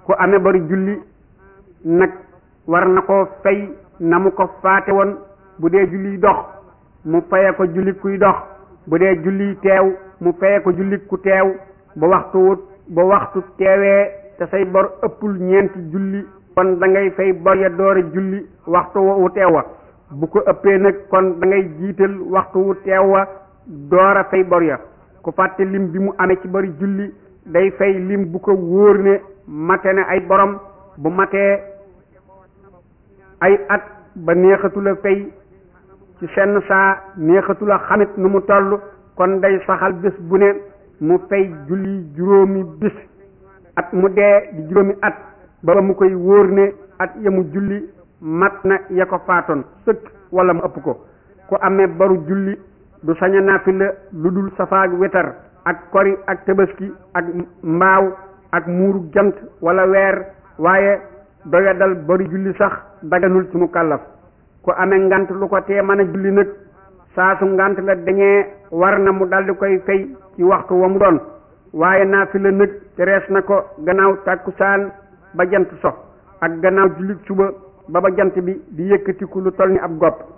ku amee bari julli nag war na koo fay na mu ko faate woon bu dee julli dox mu faye ko julli kuy dox bu dee julli teew mu faye ko julli ku teew ba waxtu wut ba waxtu teewee te say bor ëppul ñeenti julli kon da ngay fay bor ya door a julli waxtu wu teew wa bu ko ëppee nag kon da ngay jiital waxtu wu teew wa door a fay bor ya ku fàtte lim bi mu amee ci bari julli day fay lim bu ko wóor ne mate ne ay borom bu matee ay at ba neexatula fay ci senn saa neexatula xamit nu mu toll kon day saxal bés bu ne mu fay julli juróomi bis at mu dee di juróomi at ba mu koy wóor ne at ya mu julli mat na ya ko faatoon sëkk wala mu ëpp ko ku amee baru julli du sañ a naafila lu dul safaak wetar ak kori ak tabaski ak mbaaw ak muuru jant wala weer waaye doya dal bari julli sax daganul ci mu kàllaf ku amee ngant lu ko tee mën a julli nag saa su ngant la dañee war na mu daldi koy fay ci waxtu wa mu doon waaye naafila nag terees na ko gannaaw tàkkusaan ba jant so ak gannaaw julli suba ba ba jant bi di yëkkatiku lu toll ni ab gopp